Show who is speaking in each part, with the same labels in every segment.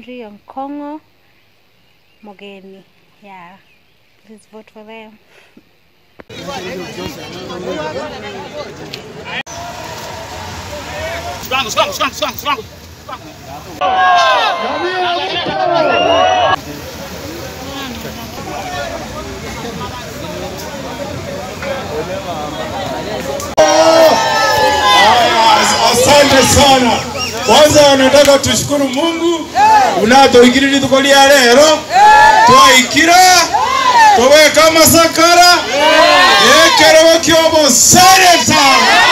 Speaker 1: Mary Onkongo Mogeni. Yeah, please vote for them.
Speaker 2: Silangu, silangu, silangu, silangu, silangu.
Speaker 3: Asante sana. Kwanza nataka tushukuru Mungu unatũingĩrĩrie tukoria rero twaikira tũgeka masakara gĩkĩrwo kĩobo seneta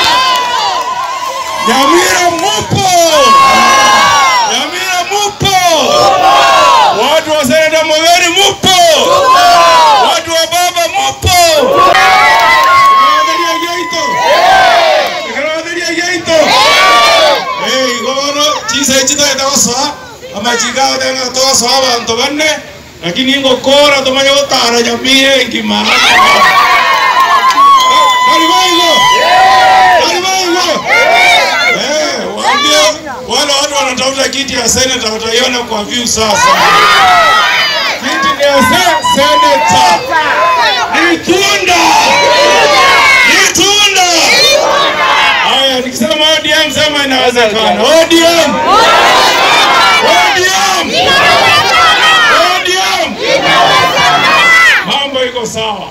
Speaker 3: Nyamira mupo Nyamira mupo watu wa seneta Mogeni mupo watu wa baba mupo Tunawatheria geito tunawatheria geito Eh, gono chisa chita etagosoa amachiga tenga togosoa abantu banne lakini ngokora tumanye gutara nyamire ngima Kalibaigo Kalibaigo Eh, waambie wale watu wanatafuta kiti ya seneta wataiona kwa view sasa. Kiti ni ya se- seneta. Ni tunda. Ni tunda. Haya, nikisema ODM sema inawezekana. ODM. ODM. ODM. Mambo iko sawa.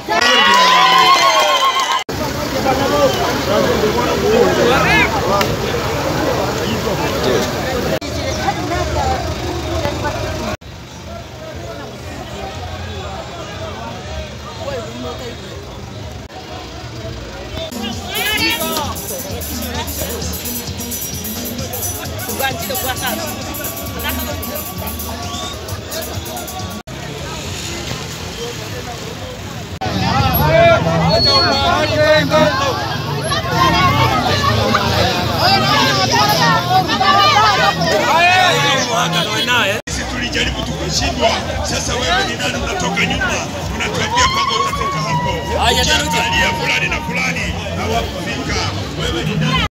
Speaker 4: Sisi tulijaribu tukashindwa. Sasa wewe ni nani? Unatoka nyuma, unatuambia kwamba utatoka hapo. Ukiangalia fulani na fulani hawakufika. Wewe ni nani?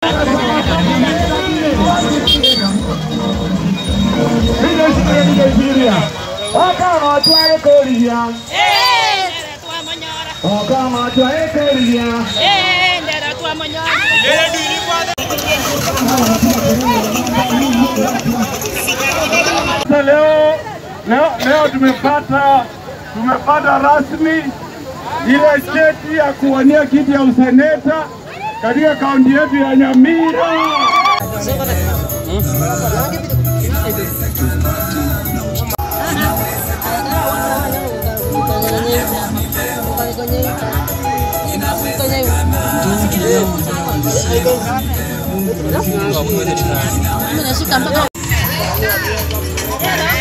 Speaker 5: Okama otware koriya. Okama otware koriya. Sasa leo leo leo tumepata tumepata rasmi ile cheti ya kuwania kiti ya useneta katika kaunti yetu ya Nyamira.
Speaker 6: Mimi nashika mpaka